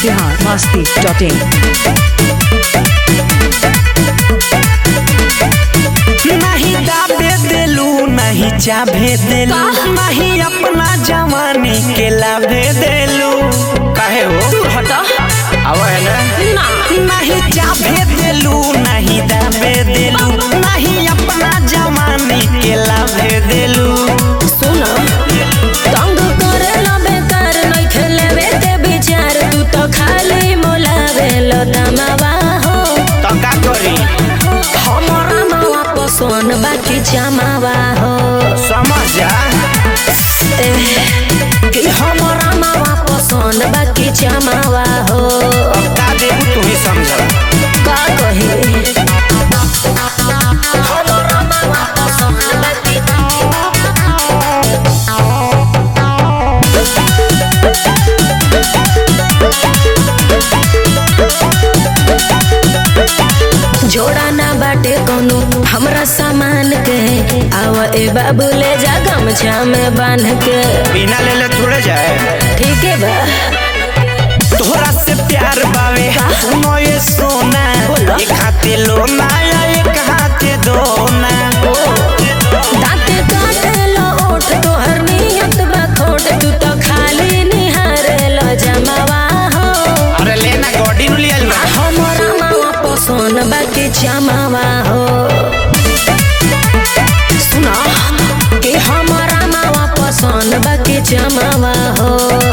Bihar Masti dot in नहीं दाबे देलू नहीं चाबे देलू नहीं अपना जवानी के लाभे देलू काहे हो दूर हटा आवा है ना ना नहीं चाबे देलू नहीं दाबे देलू नहीं अपना जवानी के लाभे देलू सुनो तंग करे ला बेकार नहीं खेले वे ते विचार तू तो खाली मोलावे लो दमावा हो तो का करी हमरा मावा पसोन बाकी जमावा हो समझ जा एह, कि हमरा मावा पसोन बाकी जमावा हो अब का देबू तू ही समझ का कही हमरा मावा पसोन बाकी जोड़ा ना बाटे कोनो हमरा सामान के आव ए बाबू ले जा गमछा में बांध के बिना ले ले थोड़े जाए ठीक है बा तोहरा से प्यार बावे सुनो ये सोना बोलो। एक हाथे लोना या एक हाथे दोना दांते काटे लो ओठ तोहर नियत बा खोट तू तो खाली निहारे लो जमावा हो अरे लेना गॉडी नु लियल ना हमरा मावा पसोन बाकी जमावा हो सुना कि हमरा मावा पसोन बाकी जमावा हो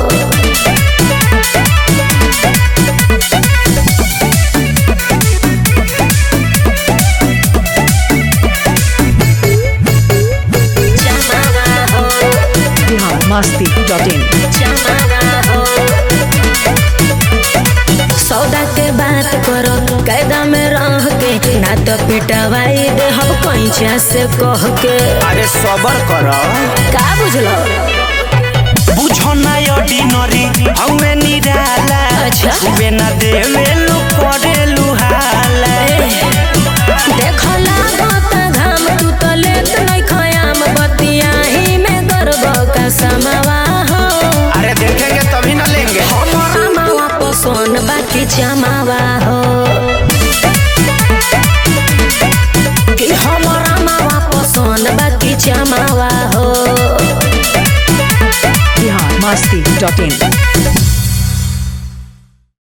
जमावा हो बिहार मस्ती डॉट इन जमावा हो सौदा के बात करो कैदा में रह के ना तो पिटवाई दे हम पैंचा से कह के अरे सबर कर का बुझलो बुझो ना ऑर्डिनरी हमें निराला अच्छा। छुबे ना देवे लो करे लुहाला देखो लागता घाम तू तो लेत नहीं खयाम बतिया ही में गर्व का समावा हो अरे देखेंगे तभी ना लेंगे हमरा मावा पसोन बाकी जमावा हो कि हमरा मावा पसोन बाकी जमावा हो बिहार मस्ती डॉट इन